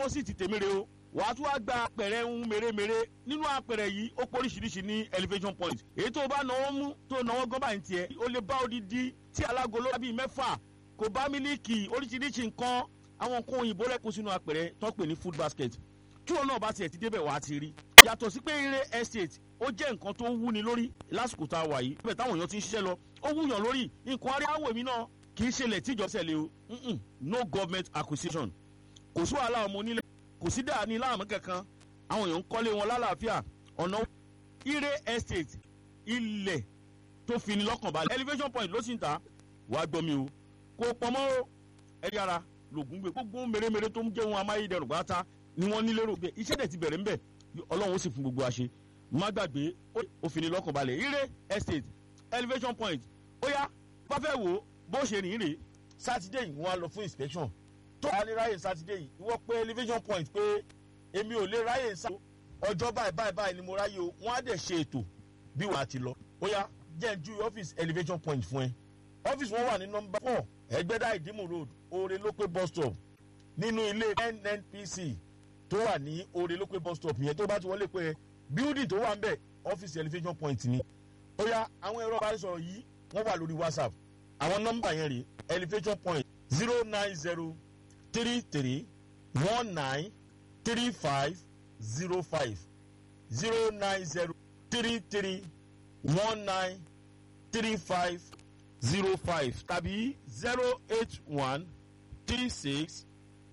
opposite tèmíre o wàá tún wá gba apẹ̀rẹ̀ ń mèremère nínú apẹ̀rẹ̀ yìí ó pọ̀ oríṣiríṣi ní elevation point èyí tó bá náwó mú tó náwó gán báyìí tiẹ̀ ó lè bá odidi tí alágolo bíi mẹ́fà kò bá mílíkì oríṣiríṣi nǹkan àwọn nǹkan òyìnbó rẹ̀ kó sínú apẹ̀rẹ̀ tó pè ní food basket tí wọn náà bá tiẹ̀ ti débẹ̀ wá ti rí. yàtọ̀ sí pé eré estate ó jẹ́ nǹkan tó wúni lórí lásìkò tá a wà yìí bẹ́ẹ̀ táwọn èèyàn ti ń ṣiṣẹ́ lọ ó wúyàn lórí nǹkan aríyáwó èmi náà kì í ṣẹlẹ̀ tíjọ ṣẹlẹ̀ o no government acquisition kò sí wàhálà ọmọ onílẹ̀ kò sí dáa ní láàmú kankan àwọn èèyàn ń kọ́lé wọn lálàáfíà ọ̀nà ire estate ilẹ̀ tó fi ni lọ́kàn balẹ̀ elevation point ló sì ń ta wàá gbọ́ mi o kò pọ̀mọ́ ẹ̀rí ara lògùn gbé gbogbo mèremère tó ń jẹ́ ohun amáyédẹrùn pátá ni wọ́n ní lérò bẹ́ẹ̀ iṣẹ́ dẹ̀ ti bẹ̀rẹ̀ ńbẹ̀ ọlọ́run ó sì fún gbogbo àṣẹ má gbàgbé ó fi ni lọ́kàn balẹ̀ ire estate elevation point ó yá bá fẹ́ wò ó bó ṣe rìn rè sátidé yìí wọ́n á lọ fún inspection tó wà ní ráyè sátidé yìí ìwọ pé elevation point pé èmi ò lè ráyè sá ọjọ́ báyìí báyìí báyìí ni mo ráyè o wọ́n á dẹ̀ ṣe ètò bí wàá ti lọ ó yá jẹ́ ń ju ọ́fíìsì elevation point fún ẹ ọ́fíìsì wọn wà ní nọmba four ẹgbẹ́dá ìdímù road oore lópé bus stop nínú ilé nnpc tó wà ní oore lópé bus stop yẹn tó bá ti wọlé pé building tó wà ń bẹ̀ ọ́fíìsì elevation point ni ó yá àwọn ẹ̀rọ ìbánisọ̀rọ̀ yìí wọ́n wà lórí whatsapp àwọn nọmba yẹn rè elevation point zero nine zero three three one nine three five zero five zero nine zero three three one nine three five zero five tàbí zero eight one three six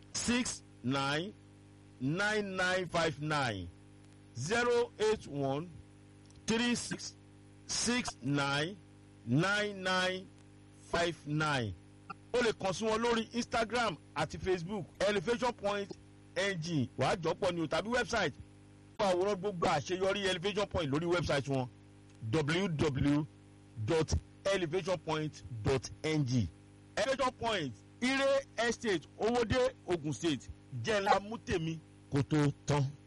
six nine nine nine five nine zero eight one three six six nine nine nine five nine o lè kàn sí wọn lórí instagram àti facebook elevation point ng wàá jọpọ̀ ni o tàbí website fún àwòrán gbogbo àṣeyọrí elevation point lórí website wọn www.elevationpoint.ng elevation point ire estate owóde ogun state jẹ́ ńlá mú tèmi kó tó tán.